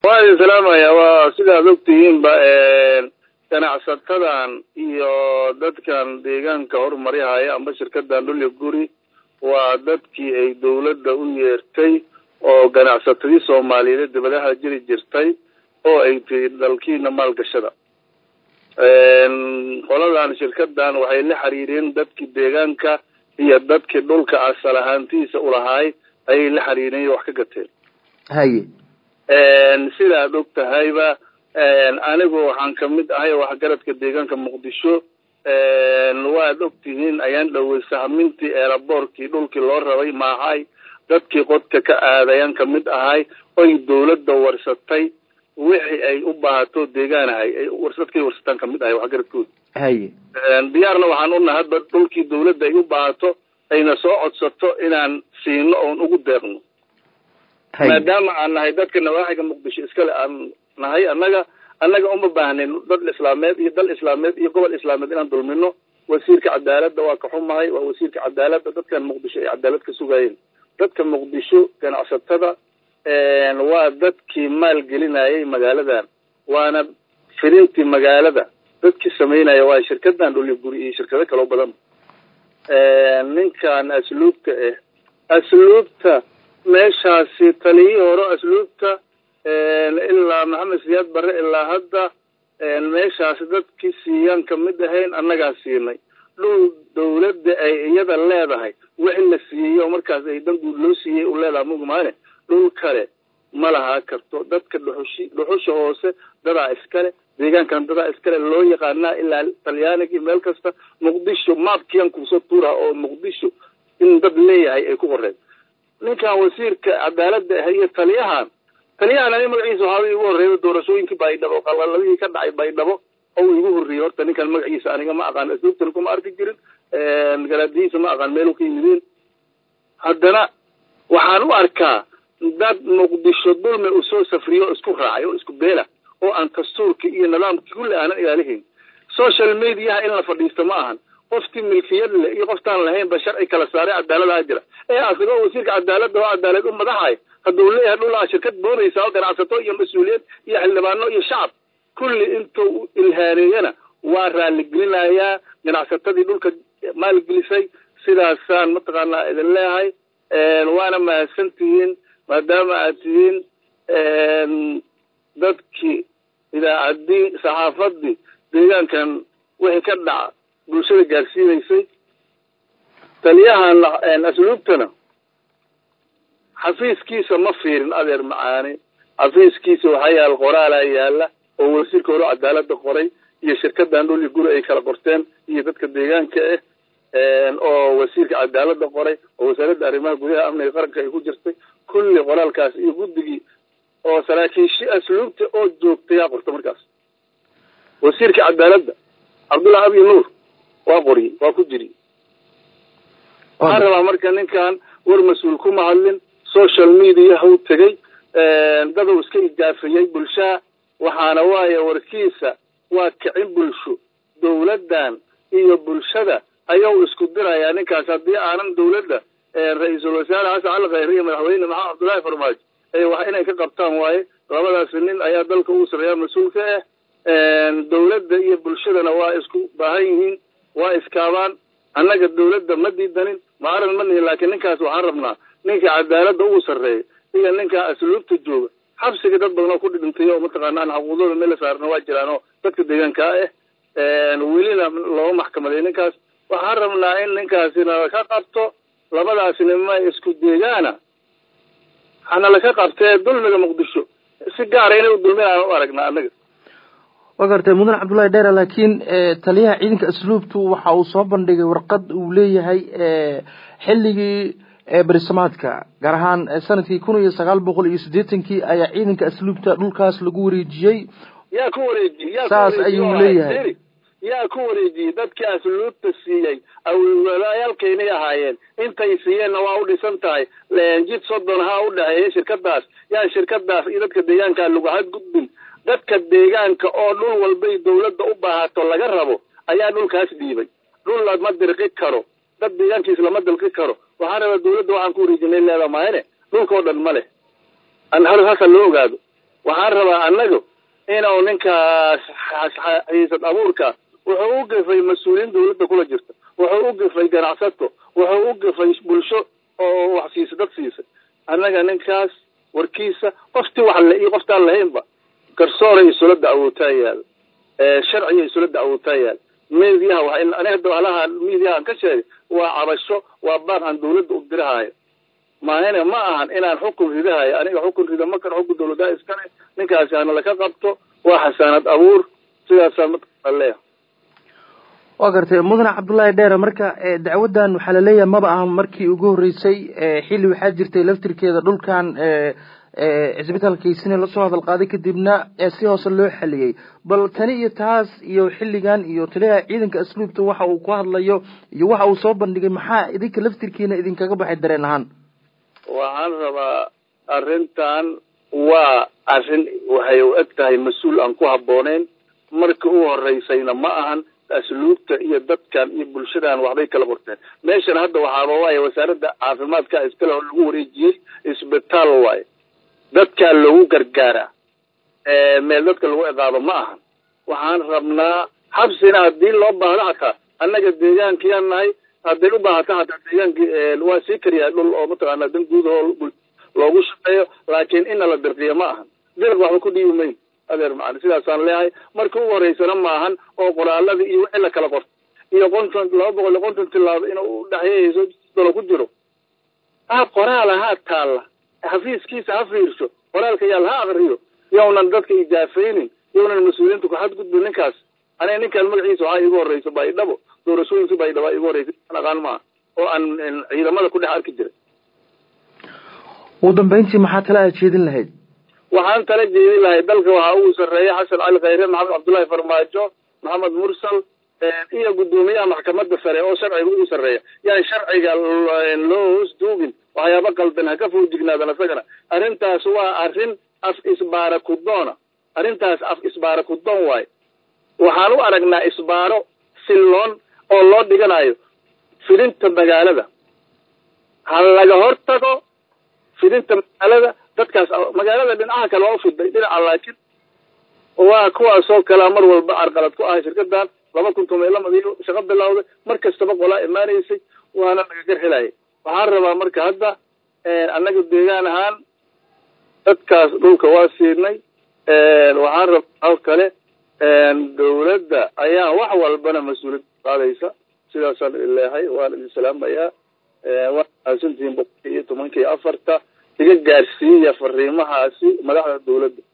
waa idin salaamaya waa sidaad ogtihiinba ganacsatadan iyo dadkan deegaanka horumarihaya amba shirkadan dhulya guri waa dadkii ay dawladda u yeertay oo ganacsatadii soomaaliyeed dibadaha jiri jirtay oo ay tiri dalkiina maalgashada qoladan shirkadan waxay la xiriireen dadkii deegaanka iyo dadkii dhulka asal ahaantiisa ulahaay ayay la xiriireen wax ka gateen haye sidaad og tahayba anigu waxaan kamid ahay waxgaradka deegaanka muqdisho waad og tihiin ayaan dhowey sahmintii eelaboorkii dhulkii loo rabay maahay dadkii qodka ka aadayaan kamid ahay oy dawladda warsatay wixii ay u baahato deegaanahay ay dadkay warsataan kamid ahay waxgaradkooda haye diyaarna waxaan unahay hadba dhulkii dawladda ay u baahato ayna soo codsato inaan siino oon ugu deeqno maadaama aan nahay dadka nawaaxiga muqdisho iskale aan nahay annaga annaga uma baahnin dad islaameed iyo dal islaameed iyo gobol islaameed inaan dulmino wasiirka cadaaladda waa ka xumahay waa wasiirka cadaaladda dadkan muqdisho ay cadaalad ka sugayeen dadka muqdisho ganacsatada waa dadkii maalgelinayay magaaladan waana firintii magaalada dadkii samaynaya waa shirkadan dhuli guri iyo shirkado kaloo badan ninkan asluubta ah asluubta meeshaasi taliyihii hore asluubta ilaa maxamed siyaad barre ilaa hadda meeshaasi dadkii siiyaan kamid ahayn annagaa siinay dhul dawladda ay iyada leedahay wixii la siiyey oo markaas ay dan guud loo siiyey u leedaha mugmaane dhul kale ma lahaa karto dadka dhuxushi dhuxusha hoose dadaa iskale deegaankan dadaa iskale loo yaqaanaa ilaa talyaaniga meel kasta muqdisho maabkiyan kuusoo tuuraha oo muqdisho in dad leeyahay ay ku qoreen ninkan wasiirka cadaaladda ah iyo taliyahan taliyahan ani magaciisa waxaaba igu horreeya doorashooyinkii baydhabo qalalabihii ka dhacay baydhabo oo igu horreeyey horta ninkan magaciisa aniga ma aqaan asluubtana kuma arki jirin garaadihiisa ma aqaan meelu ka yimideen haddana waxaan u arkaa dad muqdisho dulme uu soo safriyo oo isku raacay oo isku beela oo aan dastuurka iyo nidaamka kulli aanan ilaalihayn social mediaha in la fadhiisto ma ahan qoftii milkiyad leh iyo qoftaan lahaynba sharci kala saaray cadaaladaha jira ee asagoo wasiirka cadaaladda oo cadaalad u madaxay hadduu leeyahay dhulaa shirkad boonaysa oo ganacsato iyo mas-uuliyad iyo xildhibaano iyo shacab kulli intuu ilhaaneeyana waa raaligelinayaa ganacsatadii dhulka maalgelisay sidaasaan mataqaanaa idin leeyahay waana mahadsan tihiin maadaama aad tihiin dadkii idaacaddii saxaafadii deegaankan wixii ka dhaca bulshada gaarsiinaysay taliyahan asluubtana xafiiskiisa ma fiirin adeer macaani xafiiskiisa waxaa yaal qoraalaa yaala oo wasiirka hore cadaalada qoray iyo shirkadan dhul iyo guri ay kala qorteen iyo dadka deegaanka ah oo wasiirka cadaalada qoray oo wasaaradda arrimaha gudaha amniga qaranka ay ku jirtay kulli qoraalkaas iyo guddigii oo saraakiishi asluubta oo joogtay yaa qorta markaas wasiirka cadaaladda cabdullahi abi nuur waa qoriyey waa ku jiri waxaan rabaa marka ninkan war mas-uul kuma hadlin social media u tegay daduu iska ijaafiyey bulshaha waxaana waaye warkiisa waa kicin bulsho dawladdan iyo bulshada ayuu isku dirayaa ninkaas haddii aanan dawladda ra-iisul wasaare xasan cali khayre iyo madaxweyne maxamed cabdullaahi farmaajo ee wax inay ka qabtaan waaye labadaasi nin ayaa dalka ugu sareeyaa mas-uulka ah dawladda iyo bulshadana waa isku baahan yihiin waa iskaabaan annaga dawladda ma diidanin maaran ma nihin laakiin ninkaas waxaan rabnaa ninka cadaaladda ugu sarreeya iyo ninka asluubta jooga xabsiga dad badan oo ku dhintay oo mataqaana aan xaquuqdooda meel la saarna waa jiraan oo dadka deegaanka ah welina looma maxkamaday ninkaas waxaan rabnaa in ninkaasina ka qabto labadaasina ma isku deegaana hana laka qabtee dulmiga muqdisho si gaara inay u dulminaan u aragnaa annaga wa gartay mudan cabdullahi dheera laakiin taliyaha ciidanka asluubtu waxa uu soo bandhigay warqad uu leeyahay xilligii berisamaadka gaar ahaan sanadkii kun iyo sagaal boqol iyo siddeetankii ayaa ciidanka asluubta dhulkaas lagu wareejiyey yaa ku wareejiyey saas ayuu leeyahay yaa ku wareejiyey dadkii asluubta siiyey awalwalayaalkaynay ahaayeen intay siiyeenna waa u dhisan tahay jid soddon ha u dhexeeya shirkadaas yaa shirkadaas iyo dadka deegaanka lagu hadgudbin dadka deegaanka oo dhul walbay dawladda u baahato laga rabo ayaa dhulkaas dhiibay dhul lama dirqi karo dad deegaankiis lama dilqi karo waxaan rabaa dawladda waxaan ku wareejinay leeda mahayne dhulka oo dhan ma leh hasa loo ogaado waxaan rabaa annagu inuu ninkaas xiisad abuurka wuxuu u gafay mas-uuliyiin dawladda kula jirta wuxuu u gafay ganacsato wuxuu u gafay bulsho oo wax siisa dad siisa annaga ninkaas warkiisa qoftii wax le iyo qoftaan lahaynba garsooray isula dacwootaa yaal sharciga isula dacwootaa yaal mediyaha wa ani hadda halaha mediyahaan ka sheegay waa cabasho waa baaq aan dawladda u dirahaayo maahane ma ahan inaan xukun ridahayo aniga xukun rida makan xukun dawladaha iskale ninkaasi hana laka qabto waa xasaanad abuur sidaasaa mataqaa leeyahay waa gartay mudane cabdullaahi dheere marka dacwaddan waxaa laleeyahay maba ahan markii ugu horreysay xilli waxaa jirtay laftirkeeda dhulkan cisbitaalkiisina lasoo hadal qaaday kadibna si hoose loo xaliyey bal tani iyo taas iyo xilligan iyo taliyaha ciidanka asluubta waxa uu ku hadlayo iyo waxa uu soo bandhigay maxaa idinka laftirkiina idinkaga baxay dareen ahaan waxaan rabaa arrintan waa arrin waxay u eg tahay mas-uul aan ku habbooneyn markii u horeysayna ma ahan asluubta iyo dadkan iyo bulshadan waxbay kala qorteen meeshan hadda waxaaba waaye wasaaradda caafimaadka iskale oo lagu wareejiyey isbitaal waaye dadkaa lagu gargaaraa meel dadka lagu ciqaabo ma ahan waxaan rabnaa xabsina haddii loo baahdo hataa annaga deegaankiyaan nahay hadday u baahato hataa deegaankii waa sii kariyaa dhul oo mataqaana dan guud oo loogu shaqeeyo laakiin ina la dirqiyo ma ahan dirq waxba ku dhiibi mayn adeer macani sidaasaan leeyahay marka ugu horeysana maahan oo qoraaladii iyo wixii la kala qorto iyo konton laba boqol iyo konton tilaabo inuu udhexeeyeyso dalo ku jiro ha qoraala ha taalla xafiiskiisa ha fiirsho qoraalka yaal ha akriyo yownan dadka ijaafaynin yownan mas-uuliyiinta ku xadgudbin ninkaas aniga ninkaan magaciisa waxaa iigu horeysa baydhabo doorashooyinka baydhabo aa igu horeysa aan aqaan maaha oo aan ciidamada ku dhex arki jiray ugu dambeyntii maxaa tala aad jeedin lahayd waxaan tala jeedin lahay dalka waxaa ugu sarreeya xasan cali khayre maxamed cabdullaahi farmaajo maxamed mursal iyo guddoomiyaha maxkamadda sare oo sharciga ugu sarreeya yaan sharciga loo hoos duugin waxyaaba qaldan ha ka foojignaadan isagana arrintaas waa arrin af isbaara kudoona arrintaas af isbaara kudoon waayo waxaan u aragnaa isbaaro silloon oo loo dhiganayo fidinta magaalada ha laga hortago fidinta magaalada dadkaas magaalada dhinacaha kale waa ufiday dhinaca laakiin waa kuwaasoo kalea mar walba carqalad ku ahay shirkadan laba kun toban iyo lamad iyo shaqo bilawday mar kastaba qolaa imaanaysay waana naga garxilayay waxaan rabaa marka hadda annaga deegaan ahaan dadkaas dhulka waa siinay waxaan rabaa oo kale dawladda ayaa wax walbana mas-uuliyad qaadaysa sidaasaan leehay waan idin salaamayaa waa mahadsantihiin boqol iyo tobanka iyo afarta iga gaarsiiya fariimahaasi madaxda dawladda